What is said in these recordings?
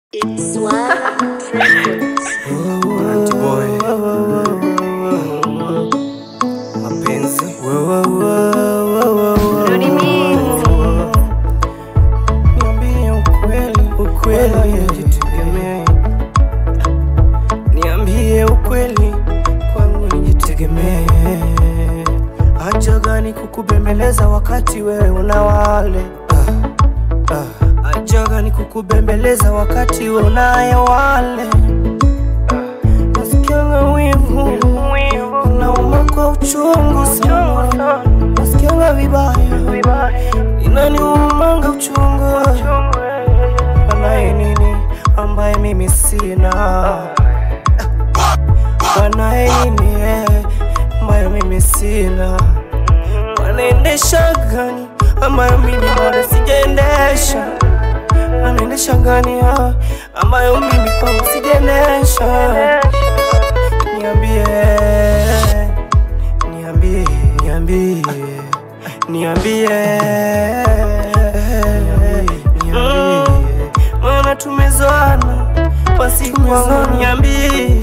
It's one Records. Auntie boy. Mapenzi. Rudi mimi. Niambie ukweli, ukweli nijitegemee. Niambie ukweli kwangu nijitegemee. Haja gani kukubembeleza wakati wewe una wale? Ah, ah. Haja gani kukubembeleza wakati wewe unaye wale? Nasikianga wivu, nauma kwa uchungu sana, nasikianga vibaya, inaniumanga uchungu. Wanaye nini ambaye mimi sina? Wanaye nini eh, ambaye mimi sina? Wanaendesha gani ambayo mimi bado sijaendesha? Wanaendesha gani ah, ambayo mimi kwangu sijaendesha? Niambie, niambie, niambie, niambie, niambie, maana tumezoana kwa siku kwangu, niambie,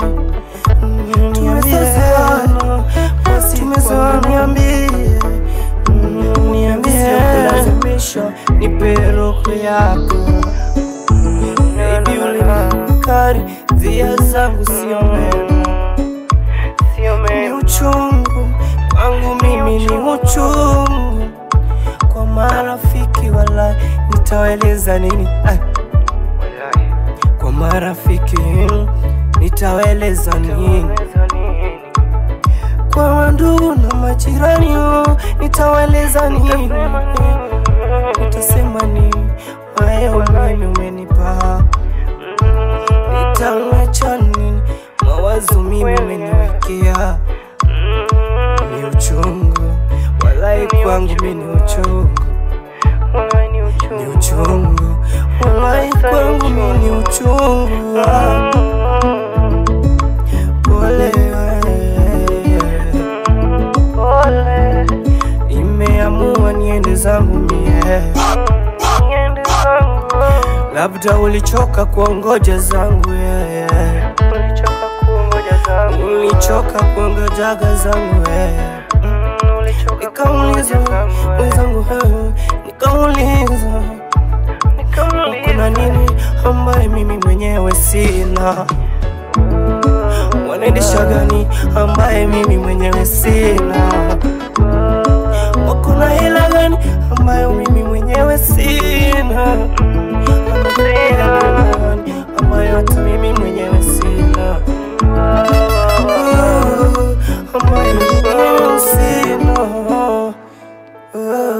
tumezoana kwa siku kwangu, niambie, niambie, kulazimisha nipe roho yako Baby ulinikari zia zangu sio mema ni uchungu kwangu mimi ni uchungu kwa marafiki wala nitawaeleza nini Ai. kwa marafiki nitawaeleza nini kwa mandugu na majirani oh, nitawaeleza nini nitasema nini wayo mimi umenipa nitawacha nini mawazo mimi umeniwekea ni uchungu walai kwangu mi ni uchungu ni uchungu walai kwangu mi ni uchungu pole imeamua niende zangu mie labda ulichoka kuongoja zangu yeah, yeah. ulichoka kuongojaga zangu yeah. nikauliza wenzangu eh, nikauliza kuna nini ambaye mimi mwenyewe sina wanaendesha gani ambaye mimi mwenyewe sina wako na hela gani ambayo mimi mwenyewe sina Wanapenda gani ambayo hata mimi mwenyewe sina ambayo mimi sina